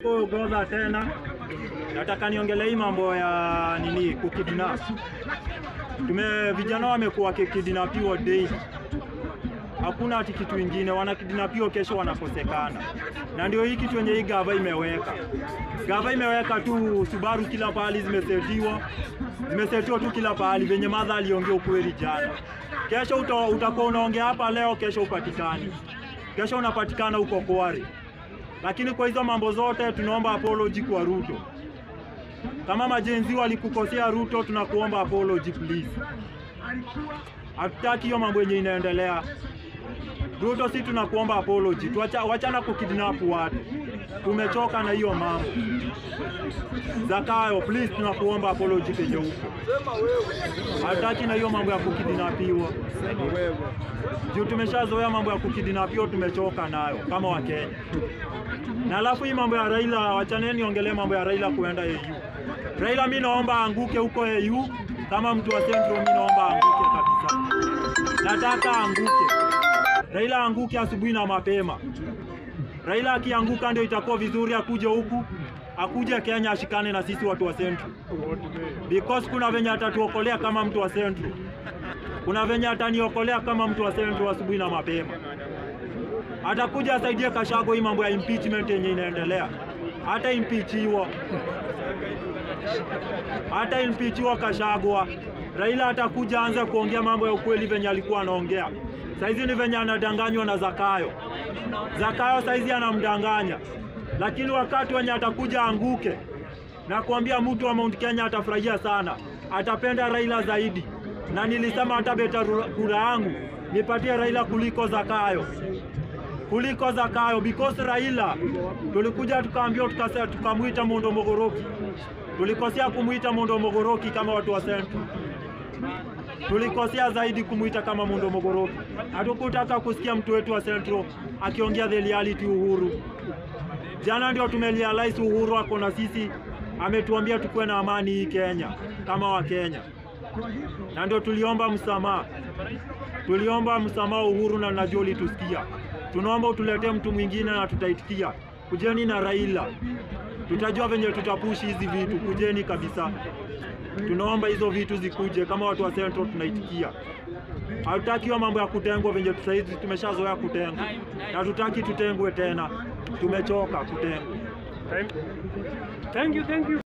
Goza tena, nataka niongelee hii mambo ya nini kukidnap. Tume vijana wamekuwa kikidnapiwa daily, hakuna ati kitu ingine, wanakidnapiwa kesho wanakosekana, na ndio hii kitu yenye hii gava imeweka. Gava imeweka tu Subaru kila pahali zimesetiwa, zimesetiwa tu kila pahali, venye madha aliongea ukweli jana. Kesho uta, utakuwa unaongea hapa leo, kesho upatikani, kesho unapatikana huko Kware lakini kwa hizo mambo zote tunaomba apology kwa Ruto. Kama majenzi walikukosea Ruto, tunakuomba apology please. Hatutaki hiyo mambo yenye inaendelea. Ruto, si tunakuomba apology. Tuacha, wachana kukidnap watu, tumechoka na hiyo mambo. Zakayo please, tunakuomba apology penye huko. Hatutaki na hiyo mambo ya kukidnapiwa juu tumeshazoea mambo ya kukidnapiwa, tumechoka nayo kama Wakenya. Na alafu hii mambo ya Raila, wachaneni niongelee mambo ya Raila kuenda AU. Raila mi naomba anguke huko AU, kama mtu wa Central mi naomba anguke kabisa, nataka anguke. Raila anguke asubuhi na mapema. Raila akianguka ndio itakuwa vizuri, akuje huku akuje Kenya ashikane na sisi watu wa Central, because kuna venye atatuokolea kama mtu wa Central, kuna venye ataniokolea kama mtu wa Central asubuhi na mapema atakuja asaidie Kashago hii mambo ya impeachment yenye inaendelea, hata impeachiwa hata impeachiwa Kashagwa, Raila atakuja anze kuongea mambo ya ukweli venye alikuwa anaongea. Saizi ni venye anadanganywa na Zakayo. Zakayo saizi anamdanganya, lakini wakati wenye atakuja anguke na kuambia mtu wa Mount Kenya atafurahia sana, atapenda Raila zaidi, na nilisema hata beta kura yangu nipatie Raila kuliko Zakayo kuliko Zakayo because Raila tulikuja tukaambiwa tukasema tukamwita Mondo Mogoroki. Tulikosea kumwita Mondo Mogoroki kama watu wa Central. Tulikosea zaidi kumwita kama Mondo Mogoroki. Hatukutaka kusikia mtu wetu wa Central akiongea the reality Uhuru. Jana ndio tumerealize Uhuru ako na sisi, ametuambia tukuwe na amani hii Kenya kama wa Kenya, na ndio tuliomba msamaha, tuliomba msamaha Uhuru, na najua ulitusikia tunaomba utuletee mtu mwingine na tutaitikia. Kujeni na Raila, tutajua venye tutapushi hizi vitu. Kujeni kabisa, tunaomba hizo vitu zikuje. Kama watu wa Central tunaitikia. Hatutaki hiyo mambo ya kutengwa venye saizi tumeshazoea kutengwa, na tutaki tutengwe tena. Tumechoka kutengwa. Thank you, thank you.